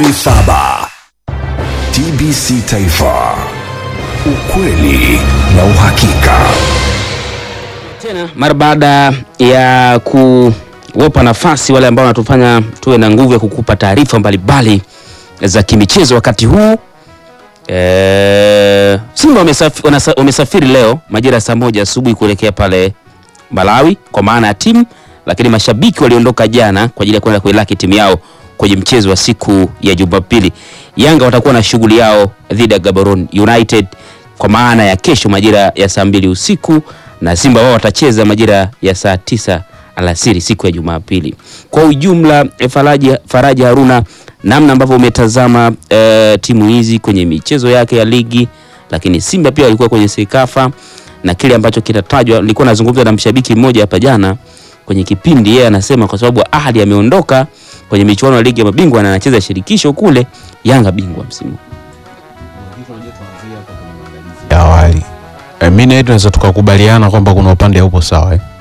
saba. TBC Taifa, ukweli na uhakika. Tena mara baada ya kuwapa nafasi wale ambao wanatufanya tuwe na nguvu ya kukupa taarifa mbalimbali za kimichezo wakati huu e, Simba wamesafi, wanasa- wamesafiri leo majira ya saa moja asubuhi kuelekea pale Malawi kwa maana ya timu, lakini mashabiki waliondoka jana kwa ajili ya kwenda kuilaki timu yao kwenye mchezo wa siku ya Jumapili. Yanga watakuwa na shughuli yao dhidi ya Gaborone United kwa maana ya kesho majira ya saa mbili usiku na Simba wao watacheza majira ya saa tisa alasiri siku ya Jumapili. Kwa ujumla, eh, Faraji, Faraji Haruna, namna ambavyo umetazama eh, timu hizi kwenye michezo yake ya ligi, lakini Simba pia walikuwa kwenye Sekafa na kile ambacho kinatajwa, nilikuwa nazungumza na mshabiki mmoja hapa jana kwenye kipindi, yeye anasema kwa sababu Ahli ameondoka kwenye michuano ya ligi ya mabingwa na anacheza shirikisho kule, Yanga bingwa msimu. ya awali e, mi na yeye tunaweza tukakubaliana kwamba kuna upande haupo sawa eh.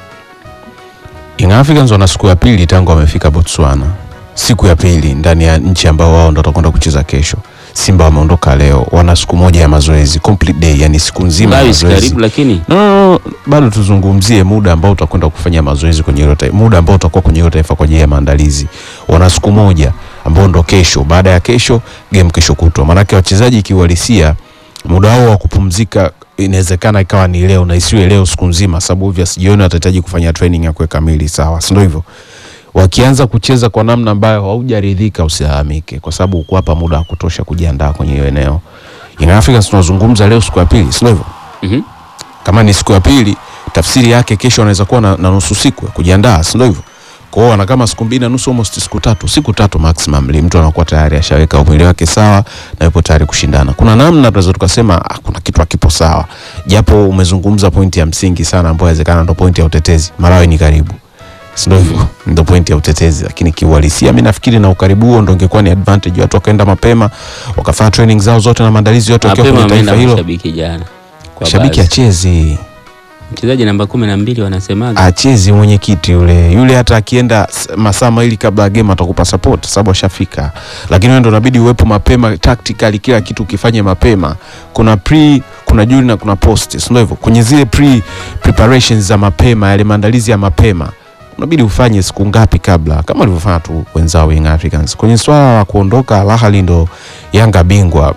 Young Africans wana siku ya pili tangu wamefika Botswana, siku ya pili ndani ya nchi ambao wao ndo watakwenda kucheza kesho. Simba wameondoka leo, wana siku moja ya mazoezi complete day, yani siku nzima ya Malawi si mazoezi. karibu, lakini No, no, no, bado tuzungumzie muda ambao utakwenda kufanya mazoezi kwenye hilo taifa, muda ambao utakuwa kwenye hilo taifa kwa ajili ya maandalizi. Wana siku moja ambao ndo kesho, baada ya kesho game kesho kutwa. Maanake wachezaji kiuhalisia muda wao wa kupumzika inawezekana ikawa ni leo na isiwe leo siku nzima, sababu obvious jioni watahitaji kufanya training ya kuweka mili sawa, si ndio hivyo? Wakianza kucheza kwa namna ambayo haujaridhika, usilalamike, kwa sababu uko hapa muda wa kutosha kujiandaa kwenye hiyo eneo. Young Africans tunazungumza leo siku ya pili, si ndio hivyo? Mhm. kama ni siku ya pili, tafsiri yake kesho anaweza kuwa na, na nusu siku ya kujiandaa, si ndio hivyo? Kwa hiyo ana kama siku mbili na nusu, almost siku tatu, siku tatu maximum, li mtu anakuwa tayari ashaweka mwili wake sawa na yupo tayari kushindana. Kuna namna tunaweza tukasema ah, kuna kitu hakipo sawa, japo umezungumza pointi ya msingi sana ambayo inawezekana ndo pointi ya utetezi. Malawi ni karibu, si ndio hivyo? Ndo pointi ya utetezi, lakini kiuhalisia mimi nafikiri na ukaribu huo ndo ingekuwa ni advantage, watu wakaenda mapema wakafanya training zao zote na maandalizi yote wakiwa mapema kwenye taifa ameenda hilo. mashabiki jana. Kwa Shabiki baadhi. achezi mchezaji namba kumi na mbili wanasemaga achezi mwenyekiti yule yule, hata akienda s- masaa mawili kabla ya game atakupa support sababu ashafika, lakini wewe ndo inabidi uwepo mapema, tactically kila kitu ukifanye mapema. Kuna pre, kuna during na kuna post, si ndio hivyo? Kwenye zile pre preparations za mapema, yale maandalizi ya mapema unabidi ufanye siku ngapi kabla, kama walivyofanya tu wenzao Young Africans. Kwenye swala la kuondoka Al Ahly ndo Yanga bingwa,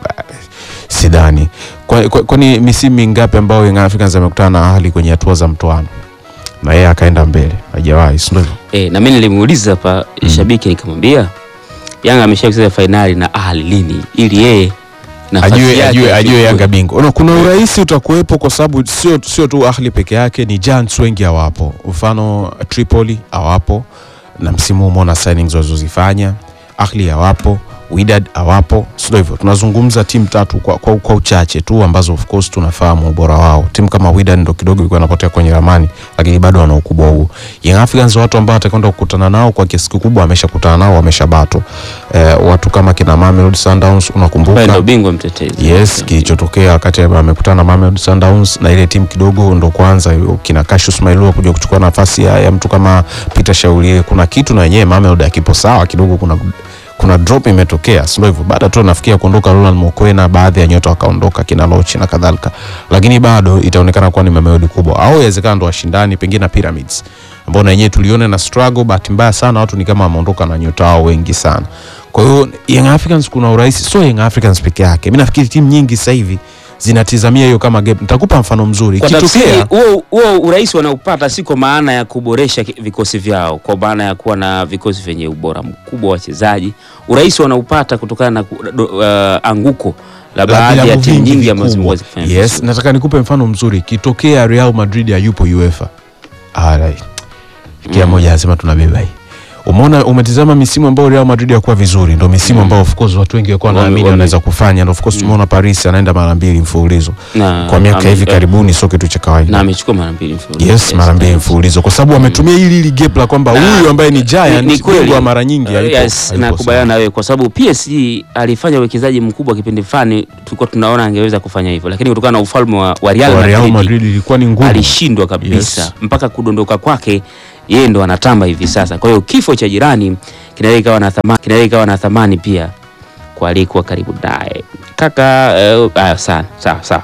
sidhani. Kwani kwa, kwani misimu mingapi ambayo Young Africans amekutana na Ahly kwenye hatua za mtoano na yeye akaenda mbele, hajawahi, si ndio hivyo? e, na mimi nilimuuliza hapa shabiki nikamwambia Yanga ameshacheza fainali na Ahli lini ili yeye nafasi ajue, yake ajue, ajue ichukue. Yanga bingwa. No, kuna urahisi utakuwepo kwa sababu sio sio tu Ahli peke yake, ni giants wengi hawapo. Mfano Tripoli hawapo, na msimu huu umeona signings walizozifanya. Ahli hawapo, Wydad hawapo, sio hivyo. Tunazungumza timu tatu kwa, kwa, kwa uchache tu ambazo of course tunafahamu ubora wao. Timu kama Wydad ndo kidogo ilikuwa inapotea kwenye ramani, lakini bado wana ukubwa huo. Young Africans watu ambao watakwenda kukutana nao kwa kiasi kikubwa wameshakutana nao, wameshabato. Eh, watu kama kina Mamelodi Sundowns unakumbuka Ambaye ndo bingwa mtetezi Yes, kilichotokea wakati amekutana na Mamelodi Sundowns na ile timu kidogo ndo kwanza kina Cassius Mailua kuja kuchukua nafasi ya, ya mtu kama Peter Shaulie. Kuna kitu na yenyewe Mamelodi akipo sawa kidogo, kuna kuna drop imetokea, sio hivyo? Baada tu nafikia kuondoka Roland Mokwena, baadhi ya nyota wakaondoka kina Lochi na kadhalika, lakini bado itaonekana kuwa ni Mamelodi kubwa, au inawezekana ndo washindani pengine na Pyramids ambao na yenyewe tuliona na struggle. Bahati mbaya sana watu ni kama wameondoka na nyota wao wengi sana. Kwa hiyo Young Africans kuna urahisi, sio Young Africans peke yake. Mimi nafikiri timu nyingi sasa hivi zinatizamia hiyo kama gap. Nitakupa mfano mzuri. kwa tafsiri Ikitokea huo huo urahisi wanaopata si kwa maana ya kuboresha ki- vikosi vyao, kwa maana ya kuwa na vikosi vyenye ubora mkubwa wa wachezaji. Urahisi wanaupata kutokana na ku- do- uh, anguko la la baadhi ya vilabu timu vingi nyingi ambazo vikubwa. zimekuwa zikifanya Yes, vizuri. nataka nikupe mfano mzuri. Ikitokea Real Madrid hayupo UEFA. Alright. Kila mmoja anasema tunabeba hii. Umeona, umetizama misimu ambayo Real Madrid hakuwa vizuri, ndio misimu ambayo of course watu wengi walikuwa Wame- wanaamini wame- wanaweza kufanya, ndio of course tumeona Paris anaenda mara mbili mfululizo Na- kwa miaka ame- hivi eh, karibuni, sio kitu cha na kawaida. amechukua mara mbili mfululizo. Yes, mara mbili mfululizo, kwa sababu wametumia hili hili gap la kwamba Na- huyu ambaye ni ni, giant ni kweli bingwa mara nyingi Uh, hayupo- yes, hayupo nakubaliana sawa. na wewe kwa sababu PSG alifanya uwekezaji mkubwa kipindi fulani, tulikuwa tunaona angeweza kufanya hivyo, lakini kutokana na ufalme wa, wa Real Kwa Real Madrid, Madrid ilikuwa ni ngumu. alishindwa kabisa Yes. mpaka kudondoka kwake yeye ndo anatamba hivi sasa. Kwa hiyo kifo cha jirani kinaweza ikawa na thamani, kinaweza ikawa na thamani pia kwa aliyekuwa karibu naye kaka. Uh, uh, sana sawa sawa